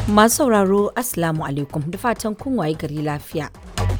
Masu sauraro Assalamu alaikum da fatan kun waye gari lafiya.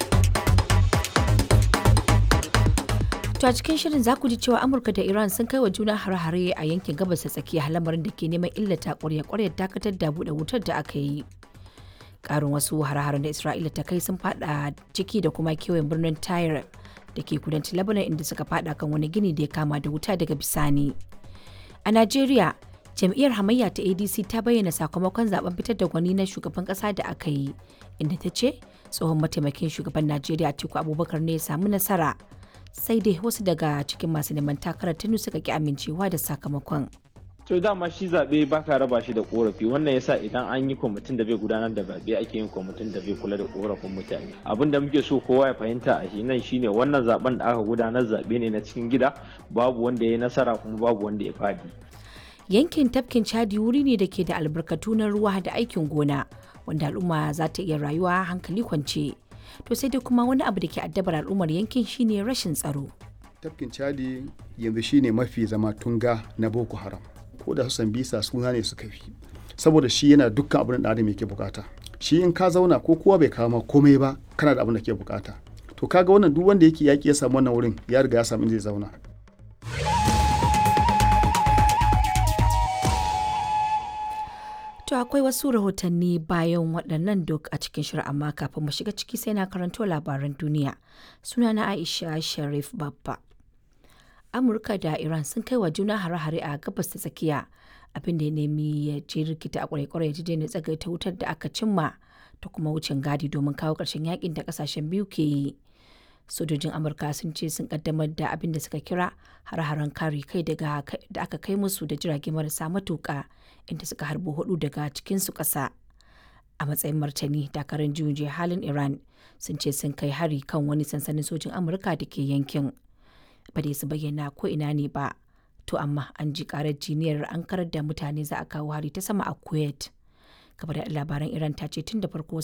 To a cikin shirin za ku ji cewa Amurka da Iran sun kai wa juna hare-hare a yankin gabas ta tsakiya lamarin da ke neman illata ƙwarya-ƙwaryar dakatar da buɗe wutar da aka yi. Ƙarin wasu hare-haren da Isra'ila ta kai sun fada ciki da kuma kewayen birnin Tyre da ke kudancin Lebanon inda suka fada kan wani gini da ya kama da wuta daga bisani. A Najeriya, jam'iyyar hamayya ta adc ta bayyana sakamakon zaben fitar da gwani na shugaban kasa da aka yi inda ta ce tsohon mataimakin shugaban najeriya atiku abubakar ne ya samu nasara sai dai wasu daga cikin masu neman takarar tunu suka ki amincewa da sakamakon to dama shi zaɓe ba ka raba shi da korafi wannan yasa idan an yi kwamitin da bai gudanar da zaɓe ake yin kwamitin da bai kula da korafin mutane abin da muke so kowa ya fahimta a shi nan shine wannan zaben da aka gudanar zaɓe ne na cikin gida babu wanda ya yi nasara kuma babu wanda ya fadi yankin tafkin chadi wuri ne da ke da albarkatu na ruwa da aikin gona wanda al'umma za ta iya rayuwa hankali kwance to sai dai kuma wani abu da ke addabar al'ummar yankin shine rashin tsaro tafkin chadi yanzu shine mafi zama tunga na boko haram ko da su bisa suna ne suka fi saboda shi yana dukkan abin da adam yake bukata shi in ka zauna ko kowa bai kawo komai ba kana da abin da ke bukata to kaga wannan duk wanda yake yaki ya samu wannan wurin ya riga ya samu inda zai zauna To akwai wasu rahotanni bayan waɗannan duk a cikin shirin amma kafin mu shiga ciki sai na karanto labaran duniya. Sunana Aisha Sharif Babba. Amurka da Iran sun kai wa juna hare-hare a gabas ta tsakiya abin da ya nemi ya je rikita a kwarai-kwarai ya daina tsagaita wutar da aka cimma da kuma wucin gadi domin kawo ƙarshen yakin da ƙasashen biyu ke yi. Sojojin Amurka sun ce sun kaddamar da abin da suka kira hare-haren kare kai da aka kai musu da jirage marasa matuƙa inda suka harbo hudu daga cikinsu ƙasa. A matsayin martani, dakarun juyin halin Iran sun ce sun kai hari kan wani sansanin sojin Amurka da ke yankin. Ba dai su bayyana ko ina ne ba, to amma an ji karar jiniyar an karar da mutane za a kawo hari ta sama a Kuwait. Kabar labaran Iran ta ce tun da farko